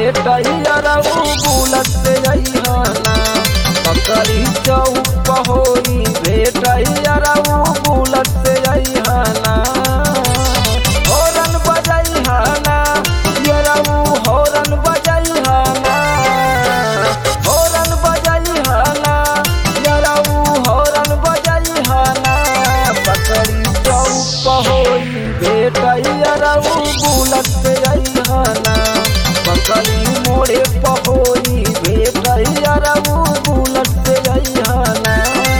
भेटैया रहू बुलत से अइहना पकड़ी चौक होई भेटैया रहू बुलत से अइहना हॉर्न बजैहना ये रहू हॉर्न बजैहना हॉर्न बजैहना ये रहू हॉर्न बजैहना पकड़ी चौक होई भेटैया रहू बुलत से अइहना पकड़ी मोड़े पहोई भेटैया रहू बुलत से अइहना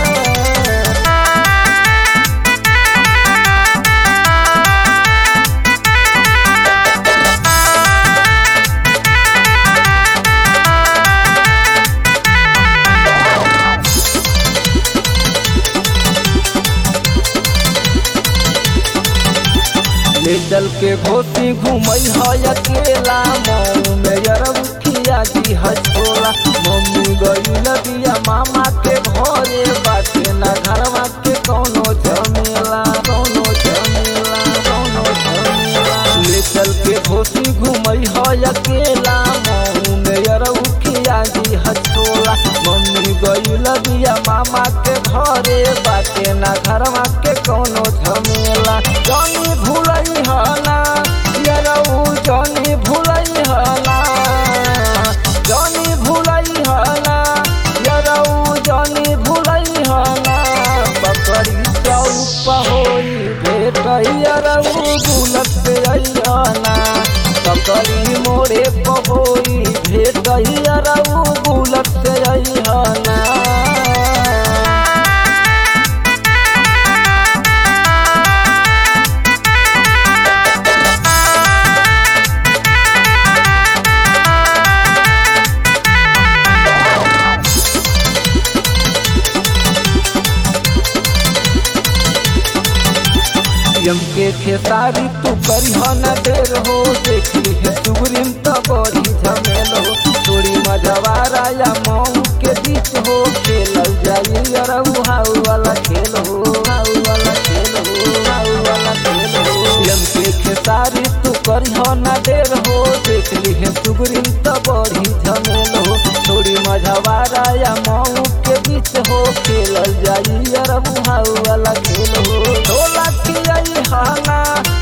ले चल के घोसी घूमई है अकेला मऊ में यरमुखिया जी हजोला मम्मी गई लबिया मामा के घरे बाटे ना घरवा के कौनो झमेला कौनो झमेला कौनो झमेला ले चल के घोसी घूमई है अकेला मऊ में यरमुखिया जी हजोला मम्मी गई लबिया मामा के घरे बाटे ना घरवा के कौनो झमेला जानी भूलई हला यरऊ जानी भूलई हला जानी भूलई हला यरऊ जानी भूलई हला पकड़ी चौप होई भेटई यरऊ बुलत से अइहना पकड़ी मोरे पहोई भेटई यरऊ बुलत से अइहना यम के खेसारी तू करी न देर हो देखी है सुग्रीम तो बड़ी झमेल हो थोड़ी मजवारा या मऊ के बीच हो खेल जाई अरऊ हाउ वाला खेल हो हाउ वाला खेल हो हाउ वाला खेल हो यम के खेसारी तू करी न देर हो देख ली है सुग्रीम तो बड़ी झमेल हो थोड़ी मजवारा या मऊ के बीच हो खेल जाई अरऊ हाउ वाला खेल हो ढोला की आई हाना